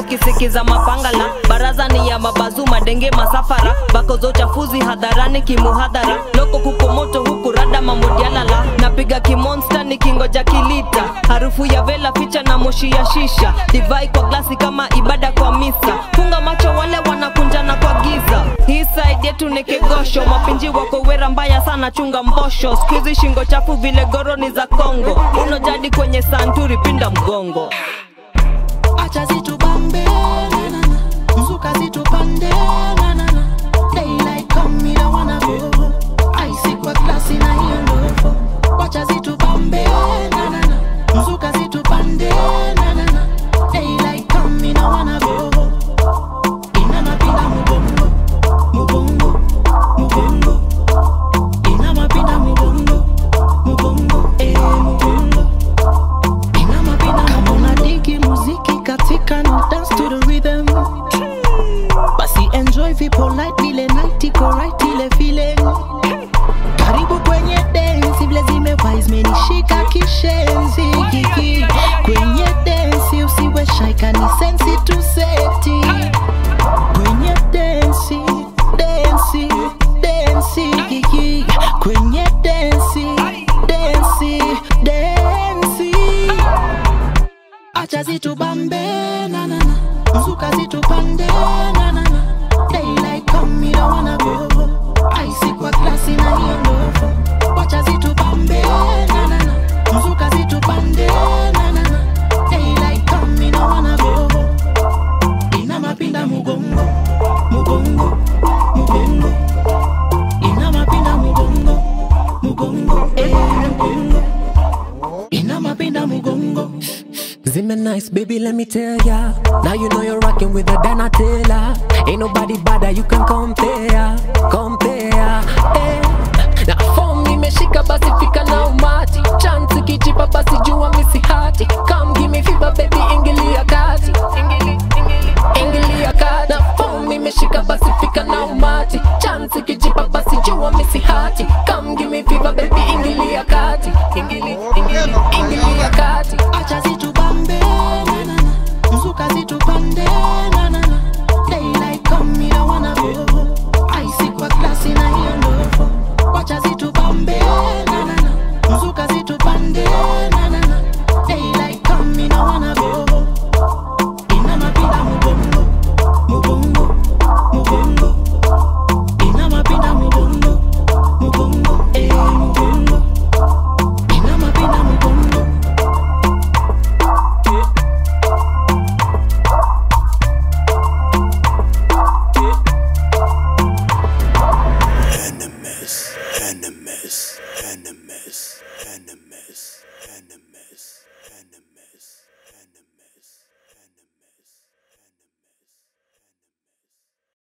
nikisikiza mapangala baraza ni ya mabazu madenge masafara bako za uchafuzi hadharani kimuhadhara loko kuko moto huku rada mamodialala napiga kimonsta nikingoja kilita harufu ya vela ficha na moshi ya shisha divai kwa glasi kama ibada kwa misa funga macho wale wanakunjana kwa giza hii side yetu ni kegosho mapinji wako wera mbaya sana chunga mbosho skuizi shingo chafu vile goroni za kongo uno jadi kwenye santuri pinda mgongo acha zitubambe na, na, na. mzuka zitupande na, na, na. daylight come me don't wanna go ice kwa klasi na hiyo ndogo wacha zitubambe na, na, na. mzuka zitupande na, na, na. daylight come me don't wanna go ina mapinda mubongo mubongo mubongo ina mapinda mubongo mubongo eh mubongo ina mapinda kama unadiki muziki katika no dance to the rhythm basi enjoy vipo light ile night iko right ile feeling karibu kwenye dance vile zimewise menishika kishenzi gigi kwenye dance usiwe shy kani sensi tu seti kwenye dance dance dance gigi kwenye dance dance dance acha zitubambe na na na mzuka zitupande na na na daylight come me don't wanna go ice kwa klasi na hiyo ndogo wacha zitubambe na na na mzuka zitupande na na na daylight come me don't wanna go ina mapinda mugongo mugongo mugongo ina mapinda mugongo mugongo eh mugongo ina mapinda mugongo Zimmer nice, baby, let me tell ya. Now you know you're rocking with the Donatella. Ain't nobody better, you can compare, compare. Eh. Na form nimeshika basi fika na umati. Chance kijipa basi jua misi hati. Come give me fever, baby, ingilia kati. Ingili, ingili, ingilia kati. Na form nimeshika basi fika na umati. Chance kijipa basi jua misi hati. Come give me fever, baby, ingilia kati. Ingili, ingili, ingilia kati. acha zitubambe na na na mzuka zitupande na na na daylight come me don't wanna go ice kwa klasi na hiyo ndogo wacha zitubambe na na na mzuka zitupande na na na daylight come me don't wanna go ina mapinda mubongo mubongo mubongo ina mapinda mubongo mubongo eh mubongo ina mapinda mubongo Enemies, enemies, enemies, enemies, enemies.